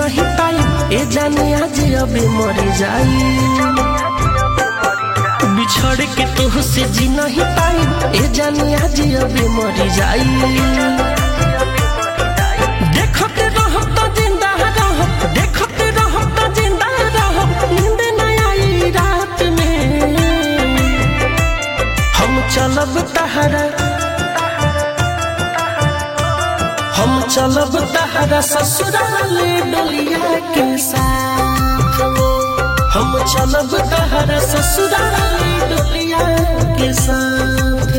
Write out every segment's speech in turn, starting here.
नहीं पाई ए जाने आज अबे मर जाई बिछड़ के तोह से जी नहीं पाई ए जाने आज अबे मर जाई देखते रहो तो जिंदा रहो देखते रहो तो जिंदा रहो नींद न आई रात में हम चलब तहरा हम चलब तहरा ससुराल डोलिया के साथ हम चलब तहरा ससुराल डोलिया के साथ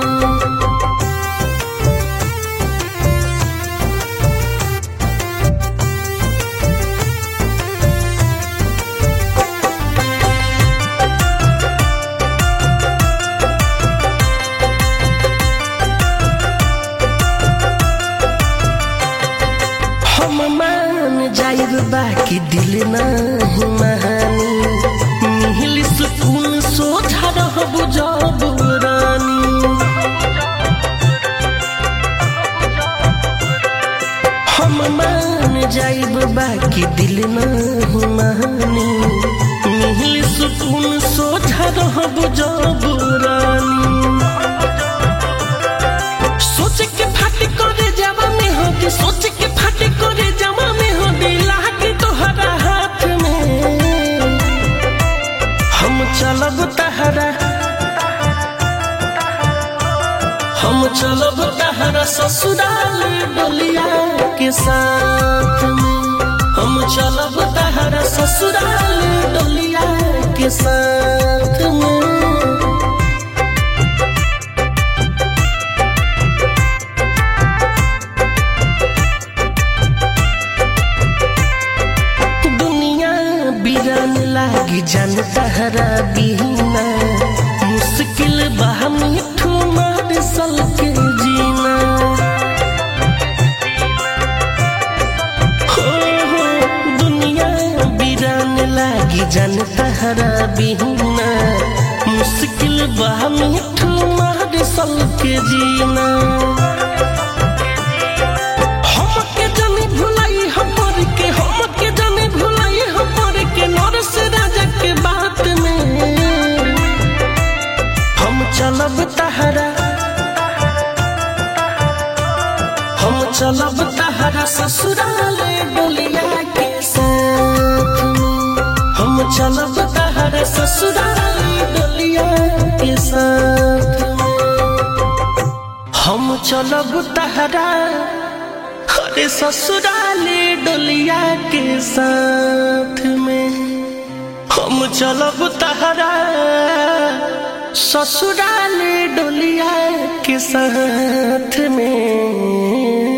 हम मान जाइब बाकी दिल नहीं महानी मिहिल सुकून सोझा रहब जब रानी हम मान जाइब बाकी दिल नहीं महानी मिहिल सुकून सोझा रहब जब रानी सोच के फट करे जावा में हो के सोच के फट करे जावा में हो दिला के तोहरा हाथ में हम चलब तहरा हम चलब तहरा ससुराल डोलिया के साथ में हम चलब तहरा ससुराल डोलिया के साथ में दुनिया बिरान लागी जान तहरा बिना मुश्किल बा मिठू मार सल के जीना हो हो दुनिया बिरान लागी जान तहरा बिना मुश्किल बा मिठू मार सल के जीना हमके जाने भुलाई हमर के हमके जाने भुलाई हमर के नरस राजा के बात में हम चलब तहरा हम चलब तहरा ससुराल डोलिया के साथ में हम चलब तहरा ससुराल डोलिया के साथ में हम चलब तहरा अरे ससुराले डोलिया के साथ में हम चलब तहरा ससुराले डोलिया के साथ में